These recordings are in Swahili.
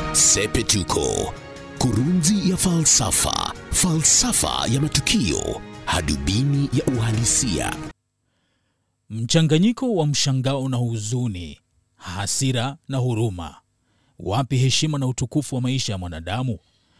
Sepetuko, kurunzi ya falsafa, falsafa ya matukio, hadubini ya uhalisia. Mchanganyiko wa mshangao na huzuni, hasira na huruma. Wapi heshima na utukufu wa maisha ya mwanadamu?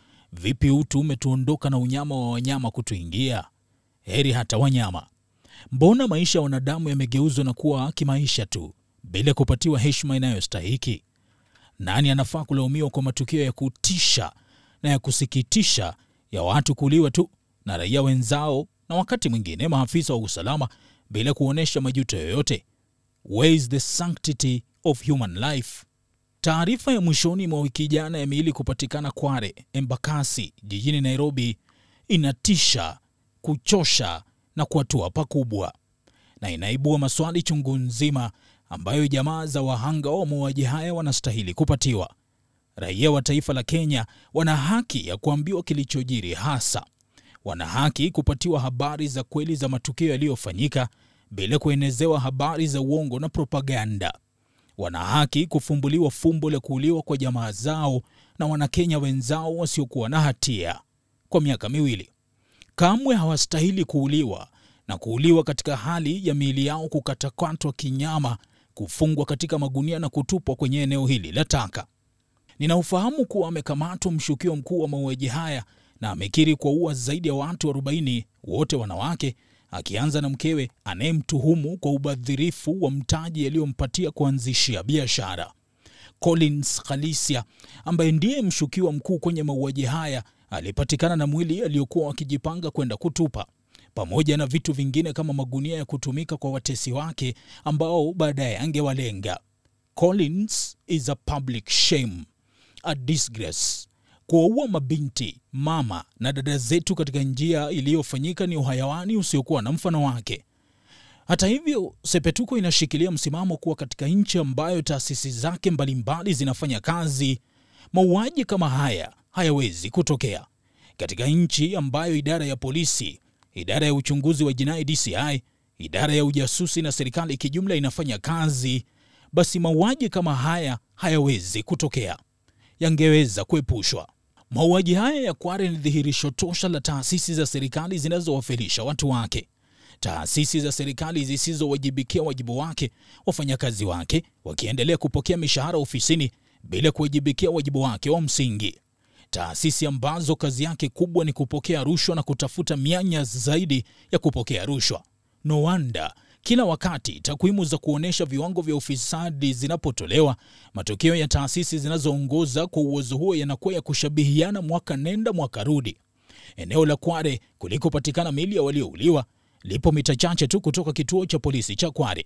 Vipi utu umetuondoka na unyama wa wanyama kutuingia? Heri hata wanyama. Mbona maisha ya wanadamu yamegeuzwa na kuwa kimaisha tu bila kupatiwa heshima inayostahiki? Nani anafaa kulaumiwa kwa matukio ya kutisha na ya kusikitisha ya watu kuuliwa tu na raia wenzao na wakati mwingine maafisa wa usalama bila kuonyesha majuto yoyote? Where is the sanctity of human life? Taarifa ya mwishoni mwa wiki jana ya miili kupatikana Kware, Embakasi jijini Nairobi inatisha, kuchosha na kuatua pakubwa, na inaibua maswali chungu nzima ambayo jamaa za wahanga wa mauaji haya wanastahili kupatiwa. Raia wa taifa la Kenya wana haki ya kuambiwa kilichojiri hasa. Wana haki kupatiwa habari za kweli za matukio yaliyofanyika bila kuenezewa habari za uongo na propaganda. Wana haki kufumbuliwa fumbo la kuuliwa kwa jamaa zao na Wanakenya wenzao wasiokuwa na hatia kwa miaka miwili. Kamwe hawastahili kuuliwa na kuuliwa katika hali ya miili yao kukatakatwa kinyama, kufungwa katika magunia na kutupwa kwenye eneo hili la taka. Ninaufahamu kuwa amekamatwa mshukiwa mkuu wa mauaji haya na amekiri kuwaua zaidi ya watu 40 wote wanawake, akianza na mkewe anayemtuhumu kwa ubadhirifu wa mtaji aliyompatia kuanzishia biashara. Collins Khalisia ambaye ndiye mshukiwa mkuu kwenye mauaji haya alipatikana na mwili aliyokuwa wakijipanga kwenda kutupa pamoja na vitu vingine kama magunia ya kutumika kwa watesi wake ambao baadaye angewalenga. Collins is a public shame, a disgrace. Kuwaua mabinti, mama na dada zetu katika njia iliyofanyika ni uhayawani usiokuwa na mfano wake. Hata hivyo, Sepetuko inashikilia msimamo kuwa katika nchi ambayo taasisi zake mbalimbali zinafanya kazi, mauaji kama haya hayawezi kutokea. Katika nchi ambayo idara ya polisi, idara ya uchunguzi wa jinai DCI, idara ya ujasusi na serikali kijumla inafanya kazi, basi mauaji kama haya hayawezi kutokea, yangeweza kuepushwa. Mauaji haya ya Kware ni dhihirisho tosha la taasisi za serikali zinazowafilisha watu wake, taasisi za serikali zisizowajibikia wajibu wake, wafanyakazi wake wakiendelea kupokea mishahara ofisini bila kuwajibikia wajibu wake wa msingi, taasisi ambazo kazi yake kubwa ni kupokea rushwa na kutafuta mianya zaidi ya kupokea rushwa. No wonder kila wakati takwimu za kuonyesha viwango vya ufisadi zinapotolewa, matokeo ya taasisi zinazoongoza kwa uwezo huo yanakuwa ya kushabihiana mwaka nenda mwaka rudi. Eneo la Kware kulikopatikana miili ya waliouliwa lipo mita chache tu kutoka kituo cha polisi cha Kware.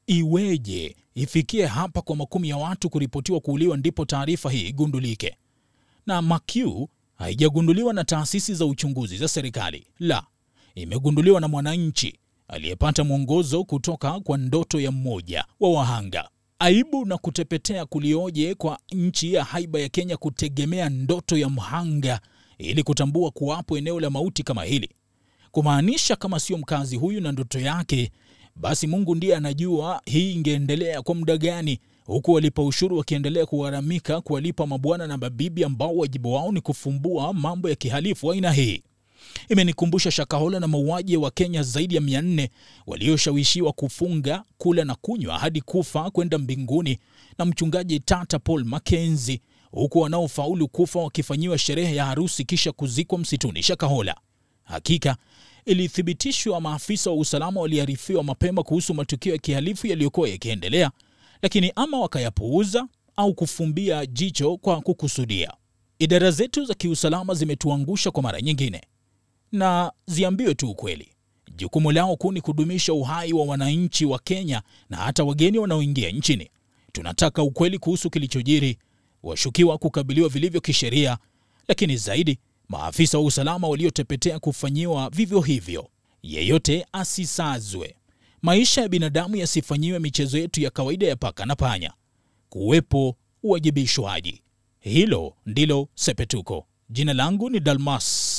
Iweje ifikie hapa kwa makumi ya watu kuripotiwa kuuliwa ndipo taarifa hii igundulike? Na Makiu haijagunduliwa na taasisi za uchunguzi za serikali, la, imegunduliwa na mwananchi aliyepata mwongozo kutoka kwa ndoto ya mmoja wa wahanga. Aibu na kutepetea kulioje kwa nchi ya haiba ya Kenya kutegemea ndoto ya mhanga ili kutambua kuwapo eneo la mauti kama hili, kumaanisha kama sio mkazi huyu na ndoto yake, basi Mungu ndiye anajua hii ingeendelea kwa muda gani, huku walipa ushuru wakiendelea kugharamika kuwalipa mabwana na mabibi ambao wajibu wao ni kufumbua mambo ya kihalifu aina hii. Imenikumbusha Shakahola na mauaji wa Kenya zaidi ya mia nne walioshawishiwa kufunga, kula na kunywa hadi kufa kwenda mbinguni na mchungaji Tata Paul Mackenzie, huku wanaofaulu kufa wakifanyiwa sherehe ya harusi kisha kuzikwa msituni Shakahola. Hakika ilithibitishwa maafisa wa usalama waliarifiwa mapema kuhusu matukio ya kihalifu yaliyokuwa yakiendelea, lakini ama wakayapuuza au kufumbia jicho kwa kukusudia. Idara zetu za kiusalama zimetuangusha kwa mara nyingine na ziambiwe tu ukweli. Jukumu lao kuu ni kudumisha uhai wa wananchi wa Kenya na hata wageni wanaoingia nchini. Tunataka ukweli kuhusu kilichojiri, washukiwa kukabiliwa vilivyo kisheria, lakini zaidi maafisa wa usalama waliotepetea kufanyiwa vivyo hivyo. Yeyote asisazwe, maisha ya binadamu yasifanyiwe michezo yetu ya kawaida ya paka na panya. Kuwepo uwajibishwaji, hilo ndilo Sepetuko. Jina langu ni Dalmas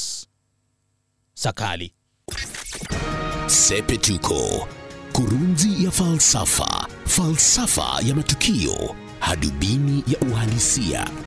Sakali. Sepetuko, kurunzi ya falsafa, falsafa ya matukio, hadubini ya uhalisia.